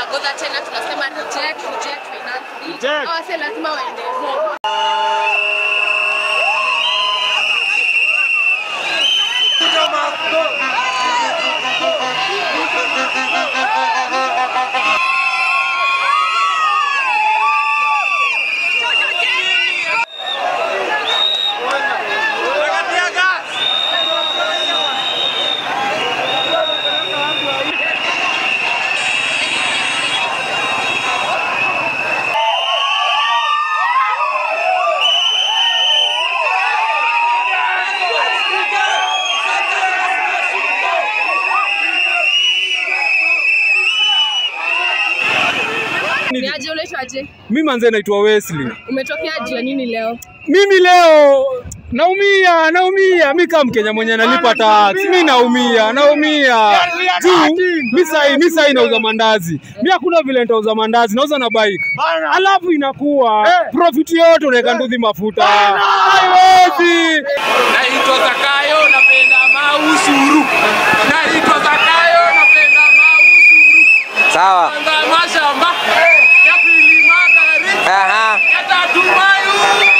tunagodha tena tunasema reject, reject finance bill. Reject. Hawa wase lazima waende home. Ni aje unaitwa aje? Mi manze naitwa Wesley. Umetokea juu ya nini leo? Mimi leo naumia, naumia. Mi kama Mkenya mwenye analipa tax, mi naumia, naumia juu mi sahi mi sahi nauza mandazi, mi hakuna vile nitauza mandazi, nauza na bike, alafu inakuwa profit yote unaweka nduthi mafuta, haiwezi. Naitwa Zakayo, napenda mausuru. Naitwa Zakayo, napenda mausuru. Sawa. Kwanza mashamba ya pili magharibi Aha. ya tatu mayuni.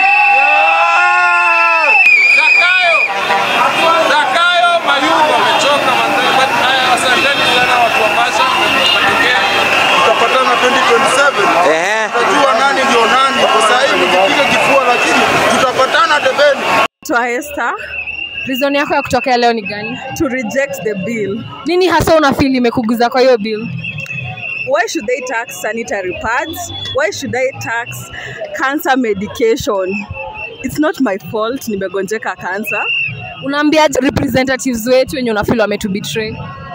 Zakayo, Zakayo Mayungu amechoka manze. But, eh, Asanteni sana watu wa Masha, mmetokea. tutapatana 2027 Ehe. tutajua nani ndio nani. Kwa sasa hivi nikipiga kifua, lakini tutapatana debeni. to Esther Reason yako ya kutokea leo ni gani? to reject the bill. Nini hasa una feel imekuguza kwa hiyo bill? Why should they tax sanitary pads? Why should I tax cancer medication? It's not my fault nimegonjeka cancer. Unaambia representatives wetu wenye una feel wametubetray?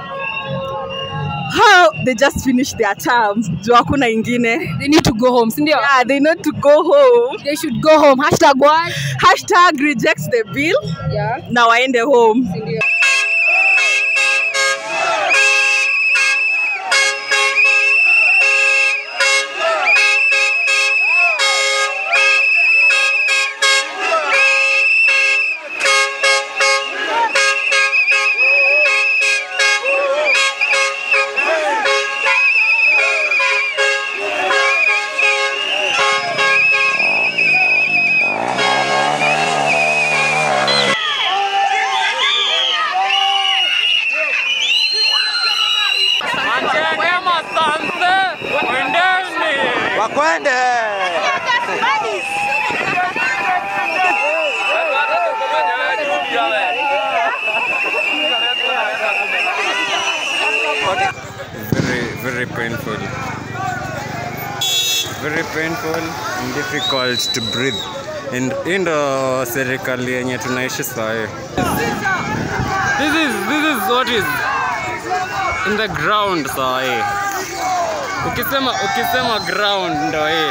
How they just finished their term. Juu hakuna ingine. They need to go home, si ndio? Yeah, they need to go home. They should go home. Hashtag what? Hashtag reject the bill. Yeah. Na waende home. si ndio? Wema asante. Kwendeni. Wakwende. very very painful very painful and difficult to breathe and hii ndo serikali yenye tunaishi sahi this is this is what is in the ground sahi ukisema ukisema ground ndo hii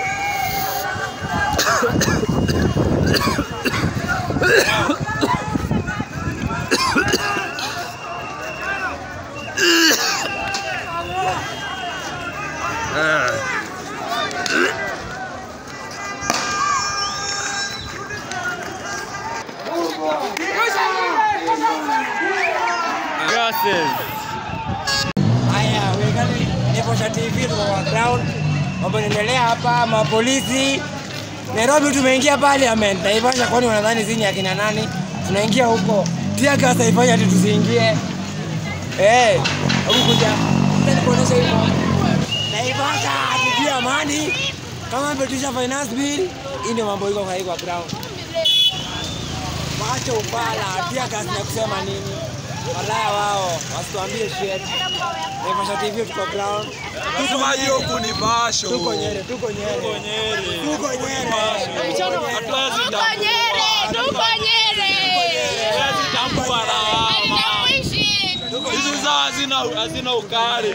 gases Haya, wekani Nipasha TV tuko kwa ground, mambo inaendelea hapa, mapolisi Nairobi. Tumeingia parliament, Naivasha. Kwani wanadhani sisi ni akina nani? Tunaingia huko tia gas haifanya ati tusiingie. Eh, hebu kuja Nataka nikuonyeshe hivyo. Naivasha tutia amani kama mmetisha finance bill. Hii ndio mambo iko kwa hii kwa ground. Wacha upala, tia gas na kusema nini? Walaya wao wasituambie shit. Naivasha TV tuko ground. Tuko Nyeri. huku ni basho. Tuko Nyeri, tuko Nyeri. Tuko Nyeri. Tuko Nyeri. Tuko Nyeri, tuko Nyeri. Tambua lawama. Hatuishi. Hizi zao hazina hazina ukali.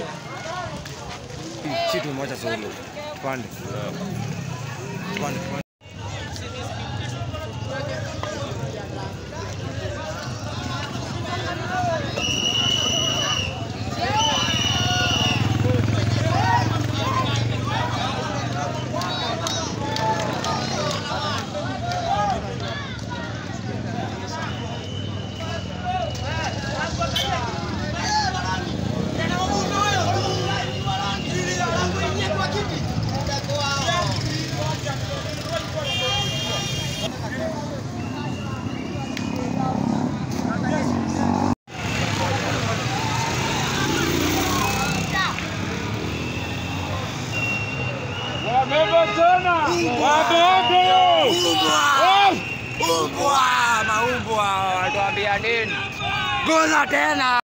Kitu moja solo. Pande. Pande. pande. nini? Goza tena.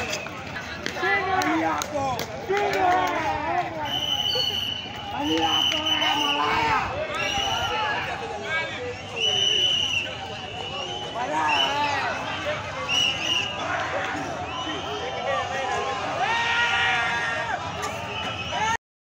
Hali yako. Hali yako.